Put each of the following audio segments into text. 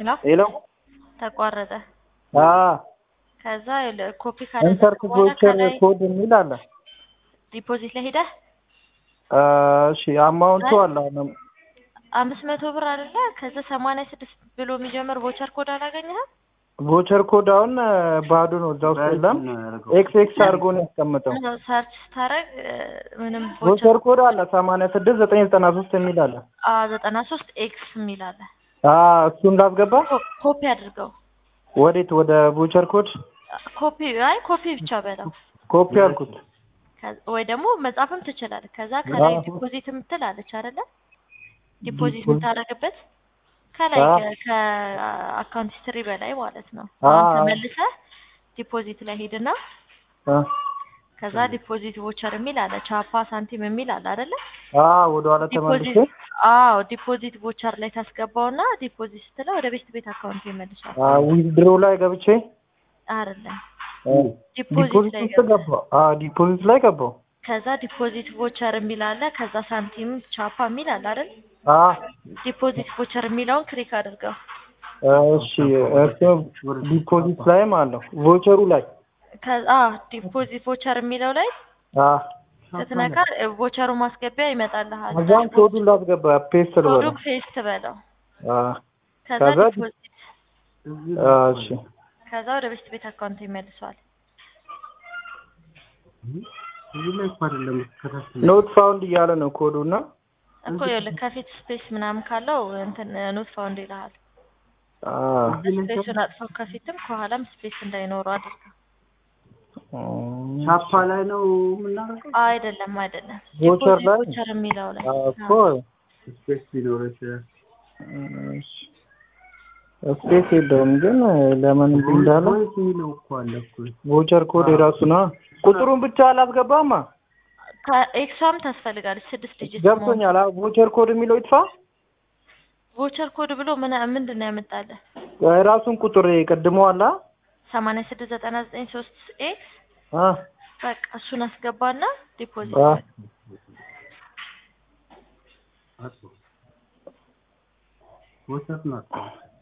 ሄሎ ሄሎ ተቋረጠ። አ ከዛ ይኸውልህ ኮፒ ኢንሰርት ካደረግክ በኋላ ቮቸር ከላይ ኮድ የሚል አለ። ዲፖዚት ላይ ሄደህ አ እሺ አማውንቱ አለ አሁንም አምስት መቶ ብር አይደለ? ከዛ ሰማንያ ስድስት ብሎ የሚጀምር ቮቸር ኮድ አላገኘህም? ቮቸር ኮድ አሁን ባዶ ነው፣ እዛ ውስጥ የለም። ኤክስ ኤክስ አድርጎ ነው ያስቀምጠው። ሰርች ስታረግ ምንም ቮቸር ኮድ አለ ሰማንያ ስድስት ዘጠኝ ዘጠና ሶስት የሚል አለ። ዘጠና ሶስት ኤክስ የሚል አለ። አ እሱን ላስገባ ኮ- ኮፒ አድርገው። ወዴት? ወደ ቮቸር ኮድ ኮፒ አይ ኮፒ ብቻ በለው ኮፒ አልኩት። ከ- ወይ ደግሞ መጻፍም ትችላለህ። ከዛ ከላይ አዎ። ዲፖዚት የምትል አለች አይደለ? ዲፖዚት የምታደርግበት ከላይ አዎ። ከ- ከአካውንት ሂስትሪ በላይ ማለት ነው። አዎ። አሁን ተመልሰህ ዲፖዚት ላይ ሄድና አ ከዛ ዲፖዚት ቮቸር የሚል አለ፣ ቻፓ ሳንቲም የሚል አለ አይደለ? አ ወደ ኋላ ተመልሼ ዲፖዚት አዎ፣ ዲፖዚት ቮቸር ላይ ታስገባውና ዲፖዚት ስትለው ወደ ቤት ቤት አካውንት ይመልሳል። አ ዊዝድሮ ላይ ገብቼ አይደለም አ ዲፖዚት ዲፖዚት ላይ ውስጥ ገባሁ። አ ዲፖዚት ላይ ገባሁ። ከዛ ዲፖዚት ቮቸር የሚል አለ፣ ከዛ ሳንቲም ቻፓ የሚል አለ አይደል? አ ዲፖዚት ቮቸር የሚለውን ክሊክ አድርገው። እሺ እሱ ዲፖዚት ላይም አለው ቮቸሩ ላይ ከዛ ዲፖዚት ቮቸር የሚለው ላይ አ ስትነካ ቮቸሩ ማስገቢያ ይመጣልሃል። እዛም ኮዱን ላስገባ ፔስት ኮዱ ልበለው። ፔስት በለው። አ ከዛ ከዛ ዲፖዚት አ እሺ ከዛ ወደ ቤት ቤት አካውንት ይመልሰዋል። እዚህ ላይ እኮ አይደለም ከታች ኖት ፋውንድ እያለ ነው ኮዱ እና እኮ ይኸውልህ ከፊት ስፔስ ምናምን ካለው እንትን ኖት ፋውንድ ይልሃል። አ ስፔሱን አጥፈው ከፊትም ከኋላም ስፔስ እንዳይኖረው አድርገው። እም፣ ቻፓ ላይ ነው የምናደርገው። አይደለም አይደለም፣ ቮቸር ዲፖዚት ላይ ቮቸር የሚለው ላይ አ እኮ ስፔስ ሊኖረው ይችላል። እሺ ስፔስ የለውም ግን ለምን እንዲህ እንዳለ ፖይንት የሚለው እኮ አለ እኮ። ቮቸር ኮድ የራሱ ነው። ቁጥሩን ብቻ አላስገባማ። ከኤክሷም ታስፈልጋለች ስድስት ዲጂት ገብቶኛል። አ ቮቸር ኮድ የሚለው ይጥፋ። ቮቸር ኮድ ብሎ ምን ምንድን ነው ያመጣልህ? የራሱን ቁጥር ቀድሞ አላ ሰማንያ ስድስት ዘጠና ዘጠኝ ሶስት ኤክስ አ በቃ እሱን አስገባና ዲፖዚት አ አጥቶ ወሰት ነው አጥቶ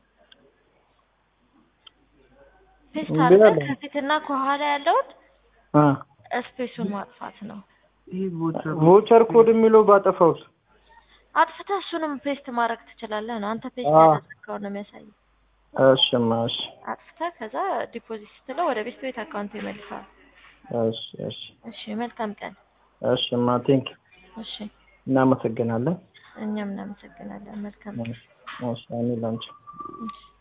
ፔስት እንዴ አድርገህ አለ። ከፊትና ከኋላ ያለውን አ ስፔሱን ማጥፋት ነው። ይህ ቮቸር ቮቸር ኮድ የሚለው ባጠፋውስ? አጥፍተህ እሱንም ፔስት ማድረግ ትችላለህ ነው። አንተ ፔስት አዎ። ያደረግከው ነው የሚያሳየው። እሺማ እሺ አጥፍተህ ከዛ ዲፖዚት ስትለው ወደ ቤት ቤት አካውንት ይመልሳል። እሺ እሺ እሺ መልካም ቀን። እሺማ ቴንክ እሺ እናመሰግናለን። እኛም እናመሰግናለን። መልካም ቀን። እሺ እኔ ላንቺ እሺ